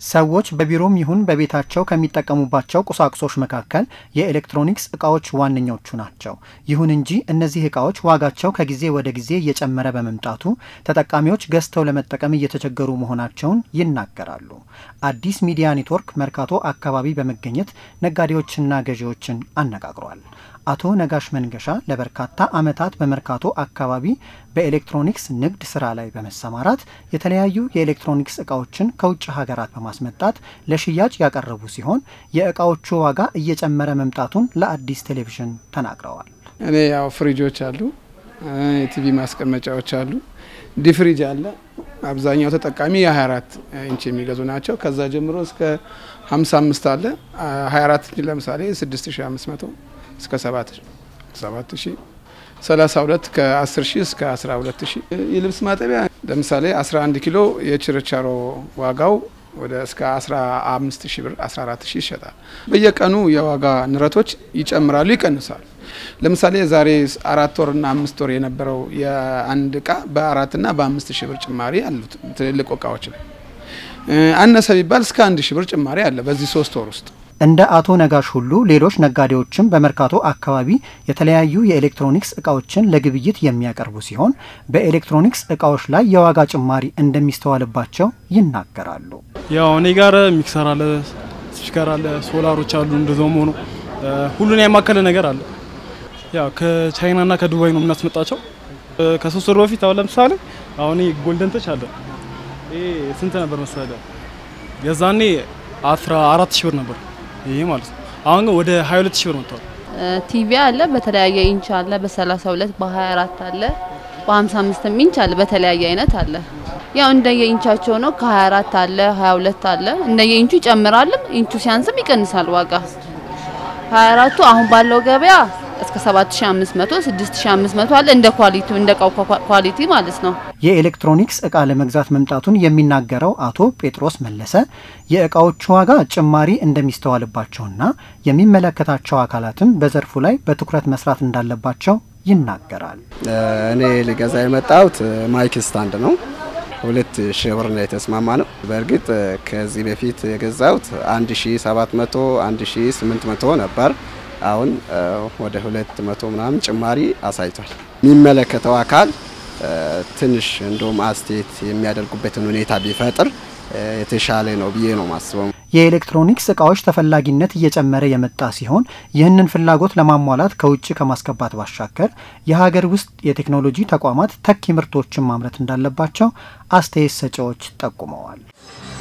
ሰዎች በቢሮም ይሁን በቤታቸው ከሚጠቀሙባቸው ቁሳቁሶች መካከል የኤሌክትሮኒክስ እቃዎች ዋነኞቹ ናቸው። ይሁን እንጂ እነዚህ እቃዎች ዋጋቸው ከጊዜ ወደ ጊዜ እየጨመረ በመምጣቱ ተጠቃሚዎች ገዝተው ለመጠቀም እየተቸገሩ መሆናቸውን ይናገራሉ። አዲስ ሚዲያ ኔትወርክ መርካቶ አካባቢ በመገኘት ነጋዴዎችና ገዢዎችን አነጋግሯል። አቶ ነጋሽ መንገሻ ለበርካታ ዓመታት በመርካቶ አካባቢ በኤሌክትሮኒክስ ንግድ ስራ ላይ በመሰማራት የተለያዩ የኤሌክትሮኒክስ እቃዎችን ከውጭ ሀገራት በማስመጣት ለሽያጭ ያቀረቡ ሲሆን የእቃዎቹ ዋጋ እየጨመረ መምጣቱን ለአዲስ ቴሌቪዥን ተናግረዋል። እኔ ያው ፍሪጆች አሉ፣ የቲቪ ማስቀመጫዎች አሉ፣ ዲፍሪጅ አለ። አብዛኛው ተጠቃሚ የ24 ኢንች የሚገዙ ናቸው። ከዛ ጀምሮ እስከ 55 አለ። 24 ኢንች ለምሳሌ 6500 እስከ 7000 32 ከ10 ሺህ እስከ 12 ሺህ የልብስ ማጠቢያ ለምሳሌ 11 ኪሎ የችርቻሮ ዋጋው ወደ እስከ 15 ሺህ ብር 14 ሺህ ይሸጣል። በየቀኑ የዋጋ ንረቶች ይጨምራሉ፣ ይቀንሳሉ። ለምሳሌ ዛሬ አራት ወርና አምስት ወር የነበረው የአንድ እቃ በአራትና በአምስት ሺህ ብር ጭማሪ አሉት። ትልልቅ እቃዎች ላይ አነሰ ቢባል እስከ አንድ ሺህ ብር ጭማሪ አለ በዚህ ሶስት ወር ውስጥ። እንደ አቶ ነጋሽ ሁሉ ሌሎች ነጋዴዎችም በመርካቶ አካባቢ የተለያዩ የኤሌክትሮኒክስ እቃዎችን ለግብይት የሚያቀርቡ ሲሆን በኤሌክትሮኒክስ እቃዎች ላይ የዋጋ ጭማሪ እንደሚስተዋልባቸው ይናገራሉ። ያው እኔ ጋር ሚክሰር አለ፣ ስፒከር አለ፣ ሶላሮች አሉ። እንደዛውም ሆኖ ሁሉን ያማከለ ነገር አለ። ያው ከቻይናና ከዱባይ ነው የምናስመጣቸው። ከሶስት ወር በፊት አሁን ለምሳሌ አሁን ጎልደን ተች አለ። ይሄ ስንት ነበር መሰለ? የዛኔ አስራ አራት ሺህ ብር ነበር ይሄ ማለት ነው። አሁን ግን ወደ 22 ሺህ ብር መጥቷል። ቲቪ አለ፣ በተለያየ ኢንች አለ፣ በ32 በ24 አለ፣ በ55 ኢንች አለ፣ በተለያየ አይነት አለ። ያው እንደየ ኢንቻቸው ነው። ከ24 አለ፣ 22 አለ። እንደየ ኢንቹ ይጨምራልም፣ ኢንቹ ሲያንስም ይቀንሳል ዋጋ። 24ቱ አሁን ባለው ገበያ እስከ 7500 6500 አለ። እንደ ኳሊቲው እንደ እቃው ኳሊቲ ማለት ነው። የኤሌክትሮኒክስ እቃ ለመግዛት መምጣቱን የሚናገረው አቶ ጴጥሮስ መለሰ የእቃዎቹ ዋጋ ጭማሪ እንደሚስተዋልባቸውና የሚመለከታቸው አካላትም በዘርፉ ላይ በትኩረት መስራት እንዳለባቸው ይናገራል። እኔ ሊገዛ የመጣሁት ማይክ ስታንድ ነው። ሁለት ሺህ ብር ነው የተስማማ ነው። በእርግጥ ከዚህ በፊት የገዛሁት 1700 1800 ነበር። አሁን ወደ ሁለት መቶ ምናምን ጭማሪ አሳይቷል። የሚመለከተው አካል ትንሽ እንደውም አስተያየት የሚያደርጉበትን ሁኔታ ቢፈጥር የተሻለ ነው ብዬ ነው ማስበው። የኤሌክትሮኒክስ እቃዎች ተፈላጊነት እየጨመረ የመጣ ሲሆን ይህንን ፍላጎት ለማሟላት ከውጭ ከማስገባት ባሻገር የሀገር ውስጥ የቴክኖሎጂ ተቋማት ተኪ ምርቶችን ማምረት እንዳለባቸው አስተያየት ሰጪዎች ጠቁመዋል።